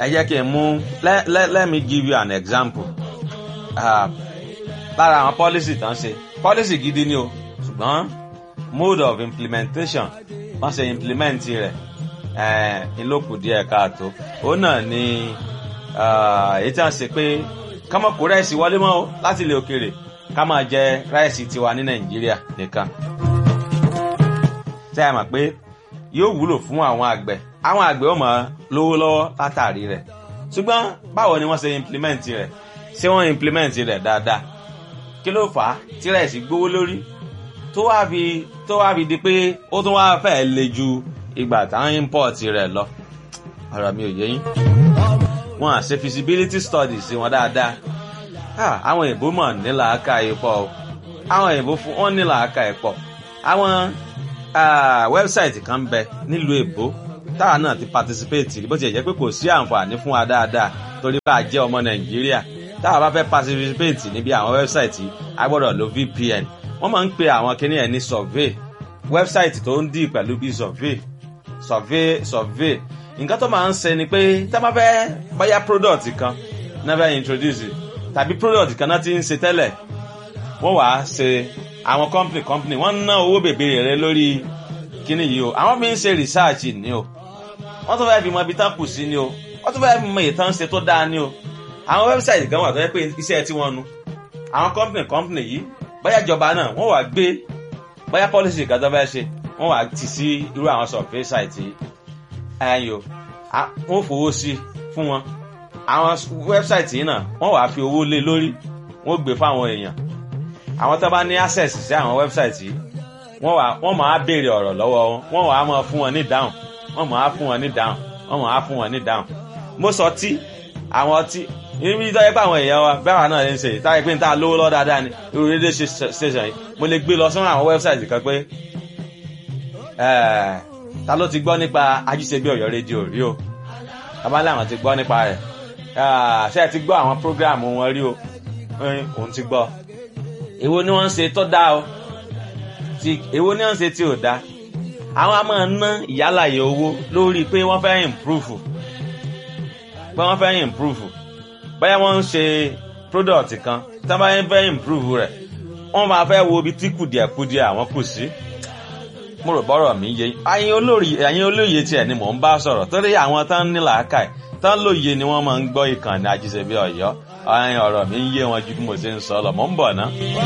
ẹ jẹ́ kí n mú let, let, let me give you an example uh, lára àwọn policy tán ṣe policy gidi ni o ṣùgbọ́n mode of implementation wọ́n ṣe implement rẹ̀ ìlókù díẹ̀ káàtó òun náà ni èyí tí wọ́n ṣe pé ká má kó ráìsì wọlé mọ́ o láti ilẹ̀ òkèèrè ká máa jẹ ráìsì tiwa ní nàìjíríà nìkan tẹ́ ẹ mọ̀ pé yóò wúlò fún àwọn àgbẹ̀ àwọn àgbẹ̀ ó máa lówó lọ́wọ́ látàrí rẹ̀ ṣùgbọ́n báwo ni wọ́n ṣe implement rẹ̀ ṣé wọ́n implement rẹ̀ dáadáa kí ló fà á tí ráìsì gbówó lórí tó wá fi tó wá fi di pé ó tún wá fẹ́ le ju ìgbà táwọn import rẹ̀ lọ ọ̀rọ̀ mi ò yé yín wọn à ṣe feasibility studies wọn dáadáa àwọn èèbó mọ̀ nílà aka ìpọ̀ o àwọn èèbó fún wọn nílà aka ìpọ̀ àwọn wẹ́bsáìtì kan ń bẹ nílùú èbó táwa náà ti participate bó ti jẹ́ pé kò sí àǹfààní fún wa dáadáa torí bá a jẹ́ ọmọ nàìjíríà táwa bá fẹ́ participate níbi àwọn wẹ́bsáìtì a gbọ́dọ̀ lo vpn wọ́n máa ń pe àwọn kinní ẹ̀ ní survey wẹ́bsáìtì tó ń dì pẹ̀lú bíi survey survey survey nǹkan tó máa ń ṣe ni pé tá a bá fẹ́ bóyá product kan náà fẹ́ introduce tàbí product kan náà ti ń ṣe tẹ́lẹ̀ wọ́n wàá ṣe àwọn company company wọ́n ná owó bèbèrè rẹ lórí kíní yìí o àwọn fi ń ṣe research ni o wọ́n tún fẹ́ fi mọ ibi tán kù sí ni o wọ́n tún fẹ́ fi mọ ìtàn ṣe tó dáa ni o àwọn website kan wà tó yẹ pé iṣẹ́ tí wọ́n nu àwọn company company yìí bóyá ìjọba náà wọ́n wàá gbé bóyá policy kan tó fẹ́ ṣe wọ́n wàá tì sí irú àwọn survey site yìí ẹyọ wọ́n fowó sí fún wọn àwọn website yìí náà wọ́n wàá fi owó lé lórí wọ́n gbé fáwọn èèyàn àwọn tó bá ní access sí àwọn website yìí wọ́n wàá wọ́n máa béèrè ọ̀rọ̀ lọ́wọ́ wọn wọ́n wàá máa fún wọn ní dáhùn wọ́n máa fún wọn ní dáhùn wọ́n máa fún wọn ní dáhùn mo sọ tí àwọn ọtí ibi tó yẹ pé àwọn èèyàn wa bẹ́ẹ̀ wà náà ń ṣe táyé pé n ta lówó lọ́ dáadáa ni irú rédíò station yìí mo lè gbé lọ sọ́nà àwọn website kan pé ta ló ti gbọ́ nípa ajíṣebí ọ̀yọ́ rédíò rí o abálé àwọn ti gbọ́ nípa rẹ̀ ṣé ẹ ti gbọ́ àwọn prógráàmù wọn rí o òun ti gbọ́ èwo ni wọ́n ń ṣe tó dáa o èwo ni wọ́n ń ṣe tí ò dáa àwọn a máa ná ìyálàyè owó lórí pé wọ́n fẹ́ improve pé wọ́n fẹ́ improve bóyá wọ́n ń ṣe product kan tí wọ́n bá fẹ́ improve rẹ̀ wọ́n máa fẹ́ wo ibi tí kùdìẹ̀kudìẹ̀ àwọn kù sí mo rò bọ́rọ̀ mi yé ẹ̀yin olórí ẹ̀yin olóye tiẹ̀ ni mò ń bá sọ̀rọ̀ torí àwọn tán ní làákàyè tán lóye ni wọ́n máa ń gbọ́ ìkànnì àjíṣebí ọ̀yọ́ ọ̀rọ̀ mi ń yé wọn ju bí mo ṣe ń sọ lọ mò ń bọ̀ ná.